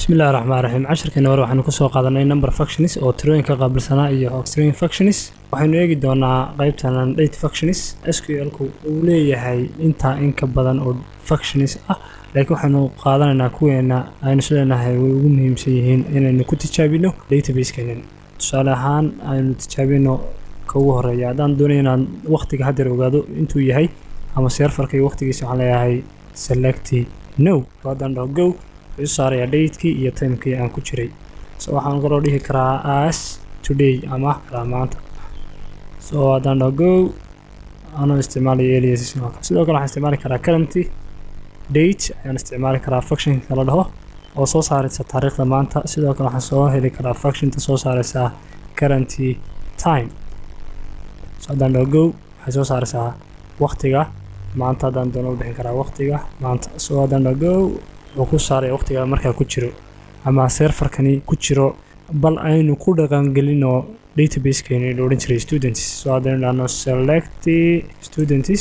bismillahi raxmaan raxiim casharkeena hore waxaanu kusoo qaadanay number functions oo tirooyinka qaabilsanaa iyo string functions waxaynu eegi doonaa qaybtan date functions sql-ku uu leeyahay intaa in ka badan oo functions ah laakiin waxaynu qaadanaynaa kuweena aynu isleenahay way ugu muhiimsan yihiin inaynu ku tijaabino database-keenan tusaale ahaan aynu tijaabino ka ugu horeeya haddaan doonay inaan waqtiga haddeer ogaado intuu yahay ama seerfarka iyo waqtigiisa waxaan leeyahay select no haddaan dhaho go wuxuu saarayaa datekii iyo timekii aan ku jiray so waxaan kaloo dhihi karaa as today ama maanta so haddaan dhaho go anoo isticmaalaya alias sidoo kale waxaan isticmaali karaa currenty date ayaan isticmaali karaa functionka la dhaho oo soo saaraysa taariikhda maanta sidoo kale waxaan soo heli karaa functionta soo saaraysa currenty time so haddaan dhaho go waxay soo saaraysaa waqtiga maanta haddaan doono u bixin karaa waqtiga maanta so haddaan dhaho go wuxuu ku saaraya waqtiga markaa ku jiro ama seerfarkani ku jiro bal aynu ku dhaqangelino databasekeeni la odhan jiray students so haddaynu dhahno select students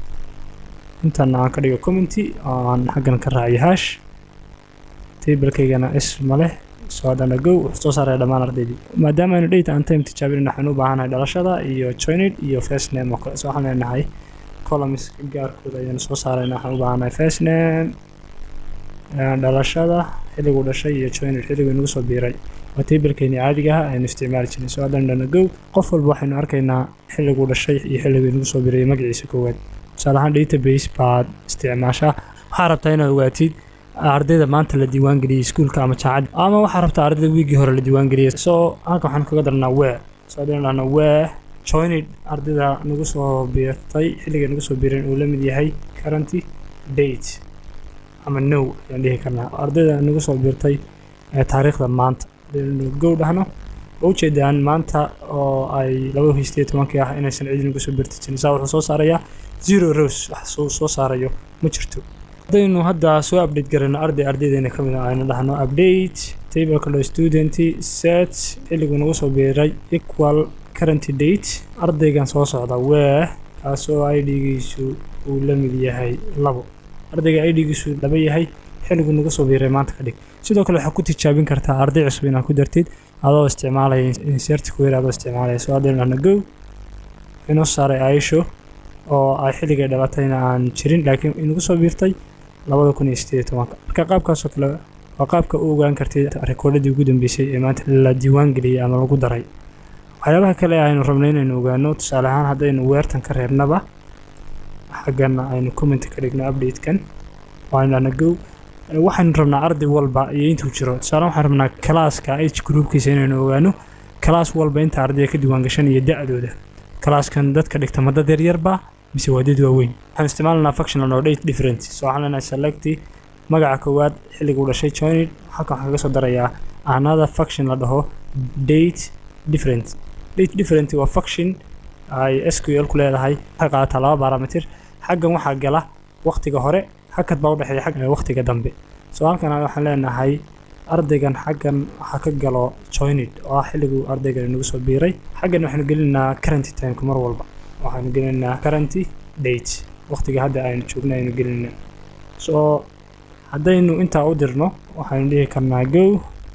intan aan ka dhigo community aan xaggan ka raaciyo hash tablekeygana s ma leh so haddana go wuxuu soo saaraya dhammaan ardaydii maadaama aynu data aan time tijaabinin waxaan u baahanahay dhalashada iyo joined iyo first name oo kale so waxaan leenahay columns gaarkooda ayaanu soo saarayna waxaan u baahanahay first name dhalashada xilliguu dhashay iyo joiner xilliguu inagu soo biiray waa tablekeeni caadiga ah aynu isticmaali jirnay soo haddaan dhana go qof walba waxaynu arkaynaa xilliguu dhashay iyo xilliguu inagu soo biiray magaciisa koowaad tusaale ahaan database baad isticmaashaa waxaa rabtaa inaad ogaatid ardayda maanta la diiwaangeliyey iskuulka ama jaacadda ama waxaa rabtaa ardayda wiigii hore la diiwaangeliyey soo halka waxaan kaga darnaa wee soo haddaynu dhahna wee joined ardayda nagu soo biirtay xilliga nagu soo biiran uu la mid yahay currenty date ama no ayaan dhihi karnaa ardayda nagu soo biirtay taariikhda maanta hadaynu go dhahno oo ujeedaan maanta oo ay laba hiistiyo tobankii ah inaysan cidi nagu soo biirta jirin saa wuxuu soo saarayaa zero rows wax suu soo saarayo ma jirto haddaynu hadda soo update garayno arday ardaydeena ka mid a aynu dhahno update tableka lo student set xilliguu nagu soo biiray equal currenty date ardaygan soo socda wee kaasoo idgiisu uu la mid yahay labo ardayga idgiisu laba yahay xilliguu nagu soo biiray maanta ka dhig sidoo kale waxaa ku tijaabin kartaa arday cusub inaad ku dartid adoo isticmaalaya insert query adoo isticmaalaya soo haddaynu dhahno go inoo saaray aisho oo ay xilligay dhalatayna aan jirin laakiin inagu soo biirtay labada kun iyo sideed tobanka marka qaabkaasoo kale waa qaabka u ogaan kartid rikoodhadii ugu dambeysay ee maanta la diiwaan geliyey ama lagu daray waxyaabaha kale aynu rabnay inaynu ogaano tusaale ahaan haddaynu weertan ka reebnaba xaggana aynu comment ka dhigno update-kan waaynu dhahna go waxaynu rabnaa arday walba iyo intuu jiro tusaale waxaan rabnaa kalaaska h groupkiisa inaynu ogaano kalaas walba inta ardayda ka diiwaan gashan iyo da-dooda kalaaskan dadka dhigta ma dad yaryarba mise waa dad waaweyn waxaan isticmaalanaa functional oo date different so waxaan leenahay select magaca koowaad xilliguu dhashay joined halkan waxaan kaga soo darayaa another function la dhaho date different date different waa function ay sql ku leedahay waxay qaadataa laba barometer xaggan waxaa gala waqtiga hore hakad baa udhexeeya xagga waqtiga dambe so halkan waxaan leenahay ardaygan xaggan waxaa ka galo joined oo ah xilliguu ardaygan inagu soo biiray xaggan waxaynu gelinaynaa currenty timeka mar walba waxaanu gelinaynaa currenty date waqtiga hadda aynu joogna aynu gelinaynaa so haddaynu intaa u dirno waxaynu dhihi karnaa go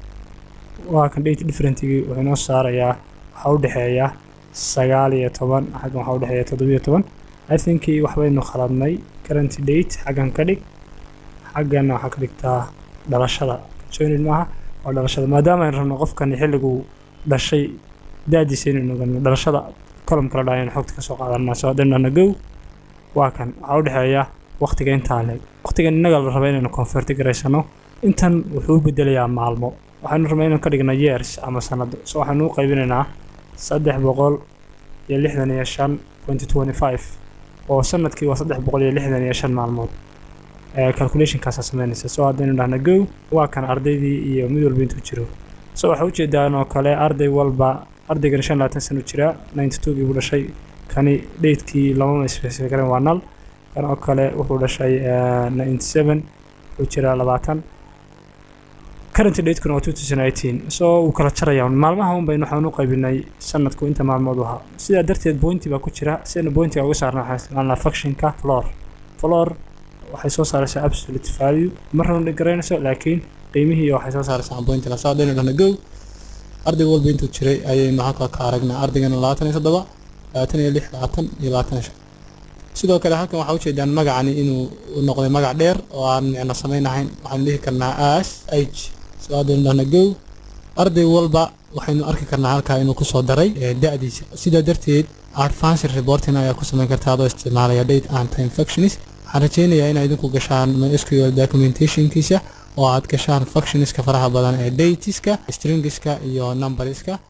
waa kan date differentigii wuxuu inoo saarayaa waxaa u dhexeeya sagaal iyo toban xaggan waxaa u dhexeeya toddobiyo toban i thinkii waxbaynu khaladnay currenty date xaggan ka dhig xagganna waxaa ka dhigtaa dhalashada joined maaha waa dhalashada maadaama aynu rabno qofkani xilliguu dhashay da-diisa inaynu ogano dhalashada column kala dhaha aynu xogta ka soo qaadanaa soo haddaynu dhahna go waa kan waxaa u dhexeeya waqtiga intaa leeg waqtigan innaga la raba inaynu convert garaysano intan wuxuu u bedelayaa maalmo waxaynu rabnaa inaynu ka dhigno years ama sanado so waxaynu u qaybinaynaa saddex boqol iyo lixdan iyo shan twenty twenty five oo sanadkii waa saddex boqol iyo lixdan iyo shan maalmood calculationkaasaa sameynaysa soo haddaynu dhahna go waa kan ardaydii iyo mid walba intuu jiro so waxaa ujeedaan oo kale arday walba ardaygan shan labaatan sano jira ninety two buu dhashay kani datekii lamama specify karen waa nal kan oo kale wuxuu dhashay ninety seven wuxuu jiraa labaatan currenty datekuna waa two thousand eighteen so wuu kala jaraya maalmaha un baynu waxaan u qaybinay sanadku inta maalmood ahaa sidaa darteed pointi baa ku jira sidaynu pointiga uga saarna waxaan isticmaalnaa functionka floor floor waxay soo saaraysaa absolute value marna dhigaraynayso laakiin qiimihii iyo waxay soo saaraysaa pointina soo haddaynu dhahno go arday walba intuu jiray ayaynu halkaa ka aragnaa ardaygana labaatan iyo toddoba labaatan iyo lix labaatan iyo labaatan iyo shan sidoo kale halkan waxaa ujeedaan magacani inuu noqday magac dheer oo aan micno samaynahayn waxaanu dhihi karnaa as h soo haddaynu dhahno go arday walba waxaynu arki karnaa halkaa inuu kusoo daray da-diisa sidaa darteed advanced reporting ayaa ku samayn karta adoo isticmaalaya date and time functions waxaan rajeynayaa inaad idinku gashaan mysql documentationkiisa oo aad gashaan functionska faraha badan ee datiska stringiska iyo numberska